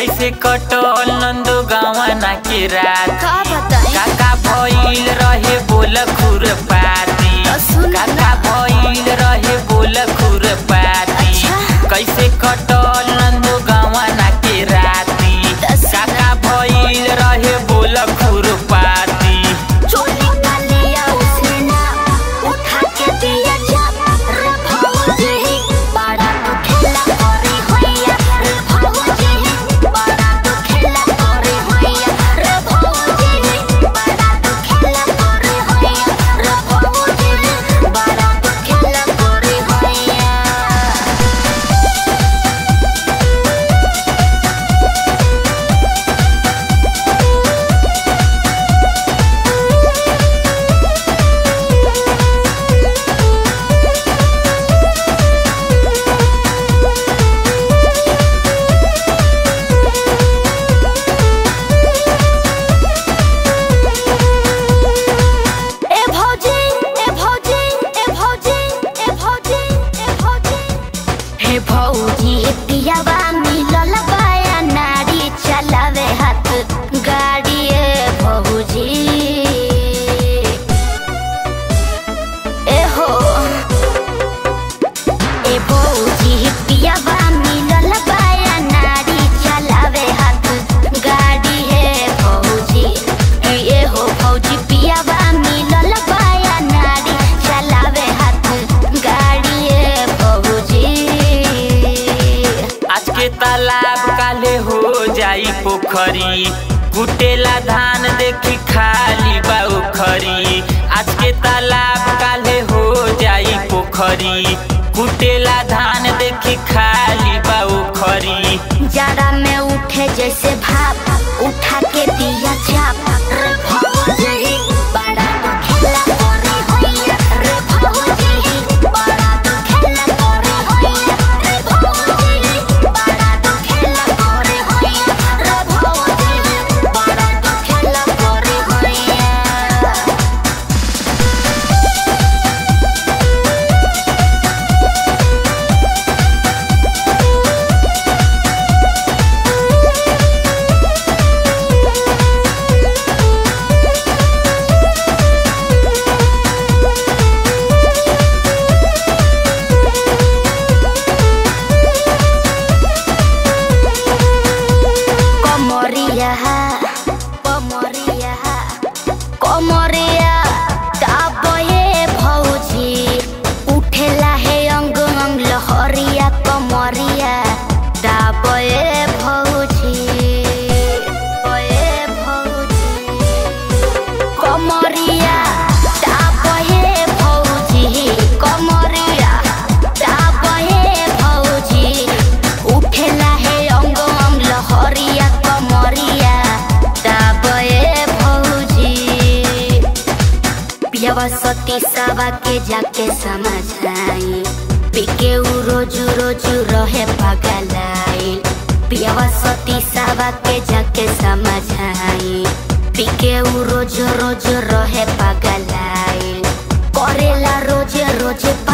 कैसे कटल नंदो गावना के रात का बताई काका भइल रहे बोल खुर पाती सुन ना। काका भइल रहे बोल खुर पाती अच्छा। कैसे कटल नंदो गावना के राती दस काका भइल रहे बोल खुर पाती चोली का लिया उसने ना उठा के दिया चाप रे भौजी बड़ा तो खेला करे होइया रे भौजी बड़ा तो खेला करे होइया रे भौजी बड़ा तो खेला करे होइया रे भौजी बड़ा तो खेला करे होइया ए भौजी ए भौजी ए भौजी ए भौजी ए भौजी हे भौजी पियावा मिलल बाया नारी चलावे हाथ गाड़ी ए भौजी ए हो ए भौजी पियावा मिलल बाया नारी चलावे हाथ गाड़ी हे भौजी ए ए हो भौजी पियावा मिलल बाया नारी चलावे हाथ गाड़ी हे भौजी आज के तालाब काले हो जाई पोखरी कुटेला धान देखी खाली बा उखरी आज के तालाब काले हो जाई पोखरी कुटेला धान देखी खाली बा उखरी जाड़ा में उठे जैसे भाप उठा के दिया चाप रे भौजी बड़ा तो खेला करे होइया रे भौजी बड़ा तो खेला करे होइया रे भौजी बड़ा तो खेला करे होइया रे भौजी बड़ा तो खेला करे होइया कमरिया कमरिया कमरिया दाबे भौजी उठेला हे अंग अंग लहरिया कमरिया दाबे भौजी बे भौजी कमरिया दाबे भौजी कमरिया दाबे भौजी उठेला हे अंग अंग लहरिया कमरिया दाबे भौजी पियावा सती सावा के जाके समझाई पिके उ रोजू रोजू रहे पगलाई पियावा सती सावा के जाके समझाई पिके उ रोज रोज रहे पगलाई करेला रोजे रोजे